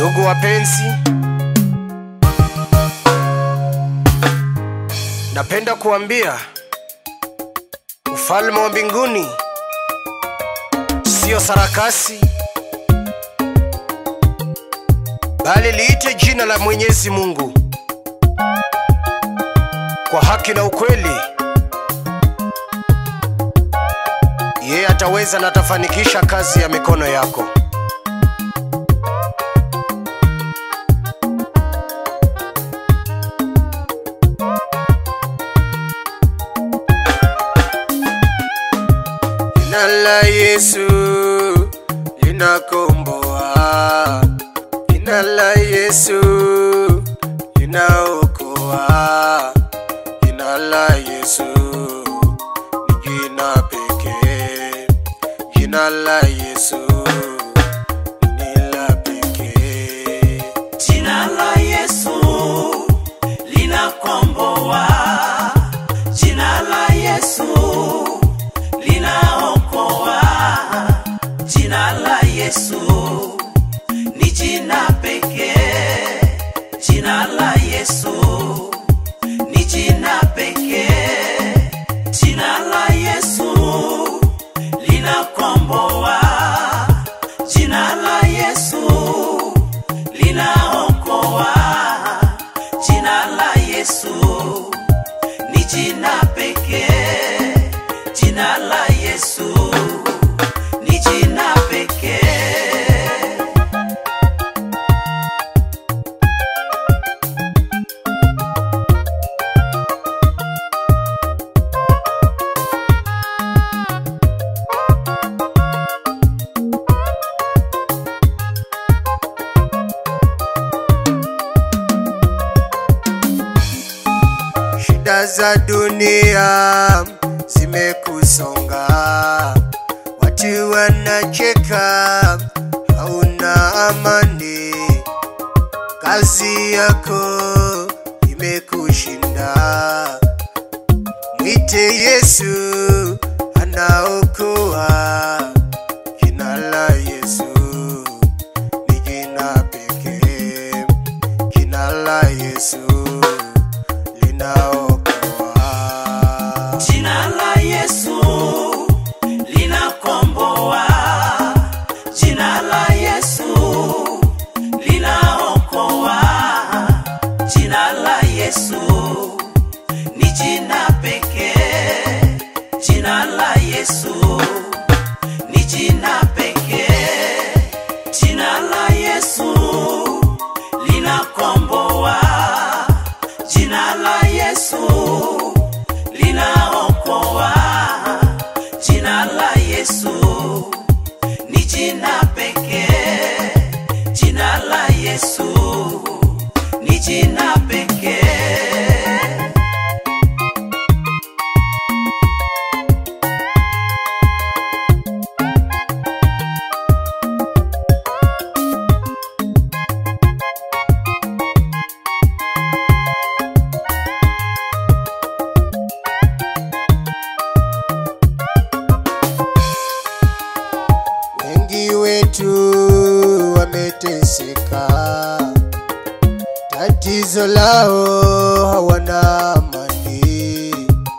Ndugu wapenzi, napenda kuambia ufalme wa mbinguni sio sarakasi, bali liite jina la Mwenyezi Mungu kwa haki na ukweli. Yeye ataweza na atafanikisha kazi ya mikono yako. Jina la Yesu linakomboa, jina la Yesu linaokoa, jina la Yesu ni jina pekee, jina la Yesu ni la pekee. Jina la Yesu linakomboa, jina la Yesu linaokoa, jina la Yesu ni jina pekee, jina la Yesu ni jina pekee, jina la Yesu linakomboa, jina la Yesu linaokoa. Jina la Yesu ni jina pekee, jina la Yesu ni jina pekee. Shida za dunia zimekusonga, watu wanacheka, hauna amani, kazi yako imekushinda. Mwite Yesu, anaokoa. Jina la Yesu ni jina pekee, jina la Yesu linaokoa. Jina la Yesu linakomboa, jina la Yesu linaokoa, jina la Yesu ni jina pekee, jina la Yesu ni jina pekee, jina la Yesu linakomboa, jina la Yesu linaokoa, jina la Yesu ni jina pekee, jina la Yesu ni jina pekee. Wengi wetu wameteseka, tatizo lao hawana amani.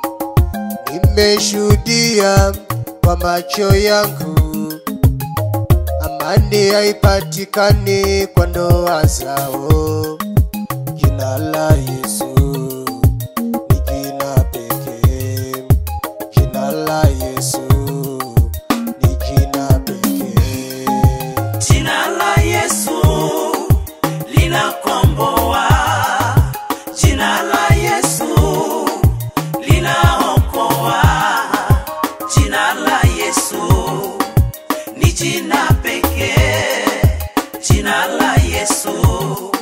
Nimeshuhudia kwa macho yangu, amani haipatikani kwa ndoa zao. Jina la Yesu ni jina pekee, jina la Yesu ni jina pekee. Jina la Yesu linakomboa, jina la Yesu linaokoa, jina la Yesu ni jina pekee, jina la Yesu